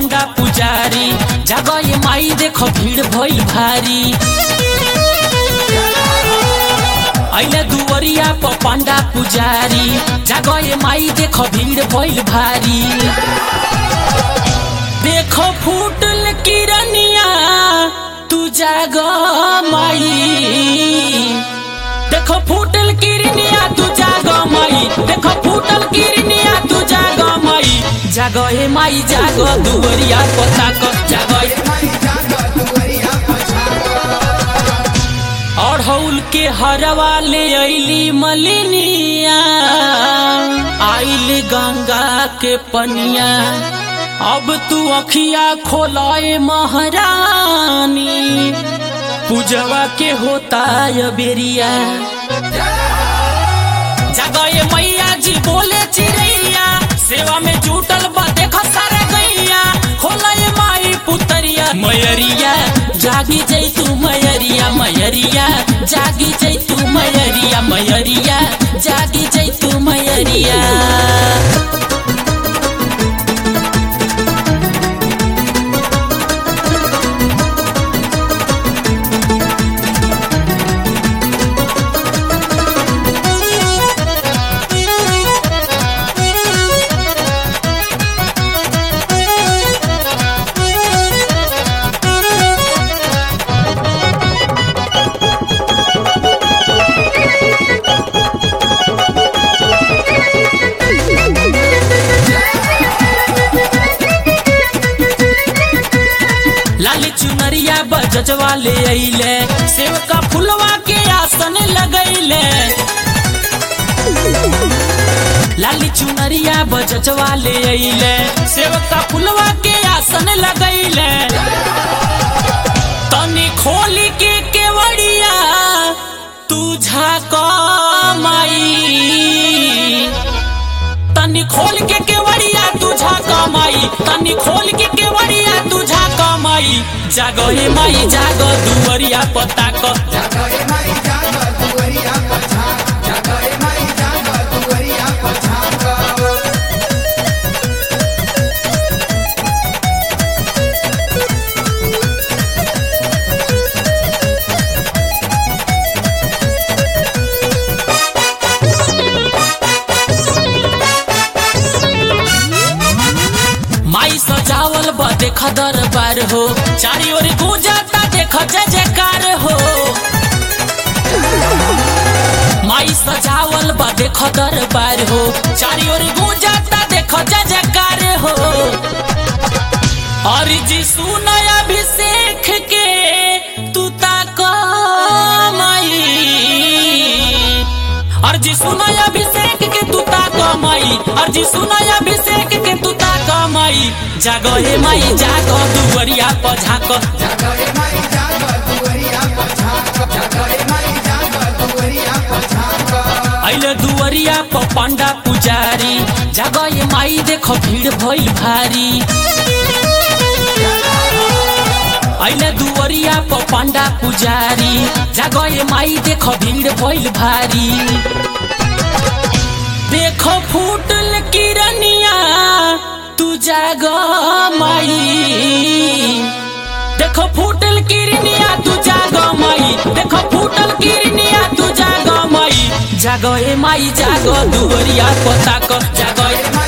पंडा पुजारी जगह माई देखो भीड़ भइल भारी अइले दुवरिया प पंडा पुजारी जगह माई देखो भीड़ भइल भारी देखो फूटल किरनिया तू जाग माई देखो फूटल किरनिया तू जाग माई देखो फूटल किरनिया तू जाग माई जाग हे माई जाग दुवरिया पता क जाग अढ़ौल के हरवा ले अइली मलिनिया आइल गंगा के पनिया अब तू अखिया खोलाए महारानी पूजवा के होता है बेरिया जगह मैया जी बोले चिड़ैया सेवा में जुटल बा देखो सारे गैया खोलाए माई पुतरिया मयरिया जागी जई तू मयरिया मयरिया जागी जई तू मयरिया मयरिया जागी जई तू मयरिया लाली चुनरिया बजजवा ले अइले सेव का फुलवा के आसन लगैले लाली चुनरिया बजजवा ले अइले सेव का फुलवा के आसन लगैले तनी खोली के केवड़िया तू झाक माई तनी खोल के केवड़िया तुझा कमाई तनी खोल के केवड़िया तुझा कमाई जागो हे माई जागो दुवरिया पता क माई सजावल बा देख दरबार हो चारी ओर गूंजाता देख जय जयकार हो माई सजावल बा देख दरबार हो चारी ओर गूंजाता देख जय जयकार हो और जी सुनय अभिषेक के तू ताक माई अर्जी सुनय अभिषेक के तू ताक माई अर्जी सुनय अभिषेक के तू ताक माई जागो हे माई जागो दुवरिया पझाक अइले दुवरिया प पंडा पुजारी जागो हे माई देखो भीड़ भइल भारी अइले दुवरिया प पंडा पुजारी जागो हे माई देखो भीड़ भइल भारी देखो फूटल किरनिया तू जाग माई देखो फूटल किरनिया तू जाग माई देखो फूटल किरनिया तू जाग माई जागो ए माई जागो दुवरिया पता क जागो ए